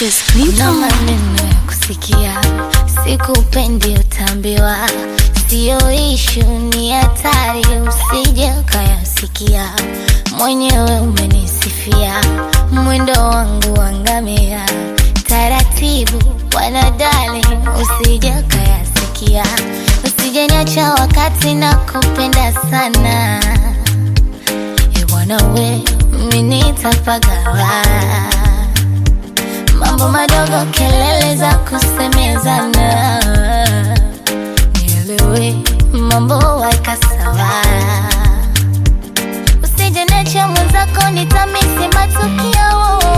Just na Clinton. maneno ya kusikia, sikupendi utambiwa, siyo ishu, ni hatari, usije ukayasikia. Mwenyewe umenisifia mwendo wangu wa ngamia, taratibu wanadali, usije ukayasikia, usije niacha wakati na kupenda sana e bwana we, mimi nitapagawa mambo madogo, kelele za kusemezana, nielewe mambo waika sawa, usije niache mwenzako, nitamisi matukio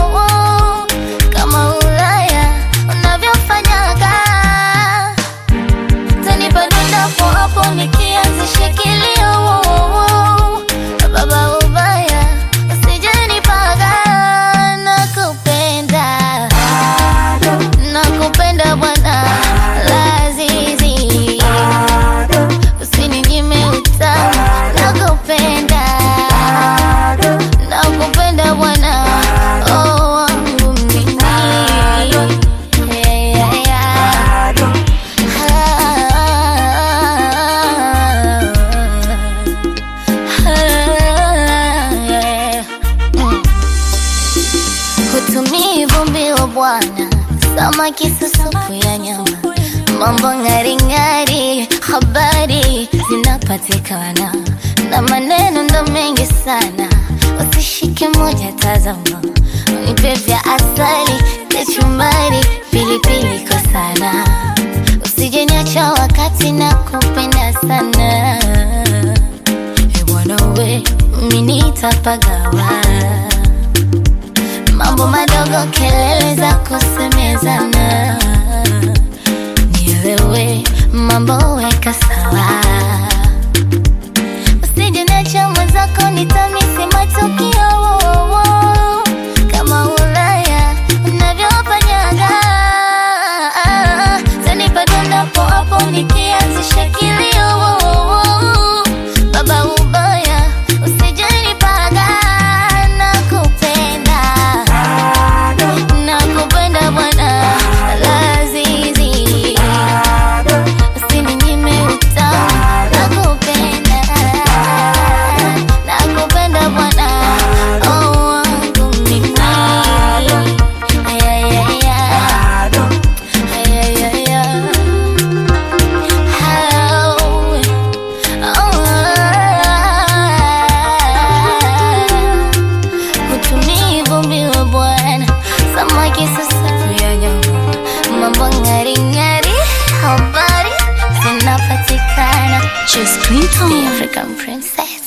kama Ulaya unavyofanyaga, tanipa dondapo hapo nikianzisha kilio baba ubaya usijenipaga nakupenda nakupenda bwana lazizi usininyime utamu nakupenda nakupenda bwana oh, wangu mimi yeah, yeah, yeah. Hutumii vumbi wa bwana, samaki susupu ya nyama, mambo ng'aring'ari, habari zinapatikana na maneno ndo mengi sana, usishike moja, tazama, unipe vya asali, kachumbari, pilipili kwa sana, usije niacha wakati na kupenda sana, e bwana we, mimi nitapagawa mambo madogo, kelele za kusemezana, nielewe mambo weka sawa, usije niache mwenzako, nitamisi matukio kama Ulaya unavyofanyaga, tanipa dondapo hapo nikianzisha kilio baba ubaya usijenipaga nakupenda nakupenda bwana lazizi usininyime utamu nakupenda nakupenda bwana oh, wangu mimi Ay, ay, ay, ay. Ay, ay, ay, ay. How? Utumivu mbiwa bwana, samaki sasa ya nyama, mambo ng'ari ng'ari, habari zinapatikana. Just Clinton. The African princess.